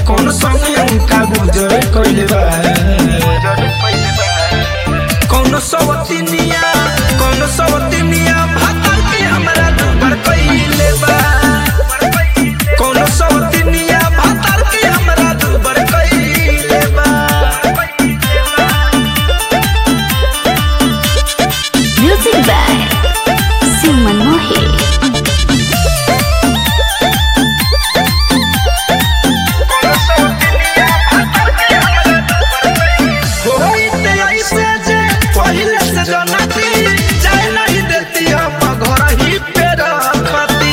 कौन संग उनका गुजर कइले बा कौन सवतिनिया कौन सवतिनिया भातर के हमरा दुबर कइले बा कौन सवतिनिया भातर के हमरा दुबर कइले बा Music by Simon Mohi. होइते ऐसे जे पहिले से जनती जाय नहीं देती हम घर ही पे रखती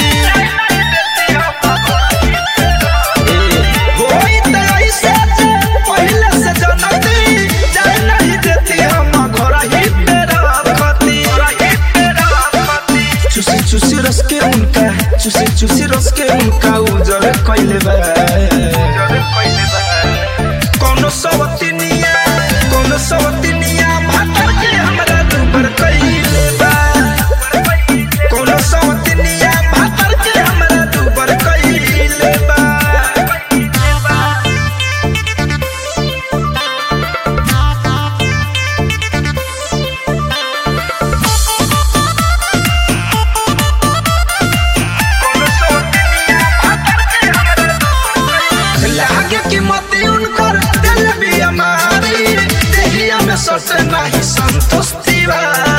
होइते ऐसे जे पहिले से जनती जाय नहीं देती हम घर ही पे रखती चुसी चुसी रस के उनका चुसी चुसी रस के उनका उजर कइले बा कौनो सवतिनिया कौनो सवतिनिया भातर के हमरा दुबर कइले बा कौनो सवतिनिया भातर के हमरा दुबर कइले बा लागे कि मती उनकर दिल भी हमारी देहिया में सटे नहीं संतुष्टि बा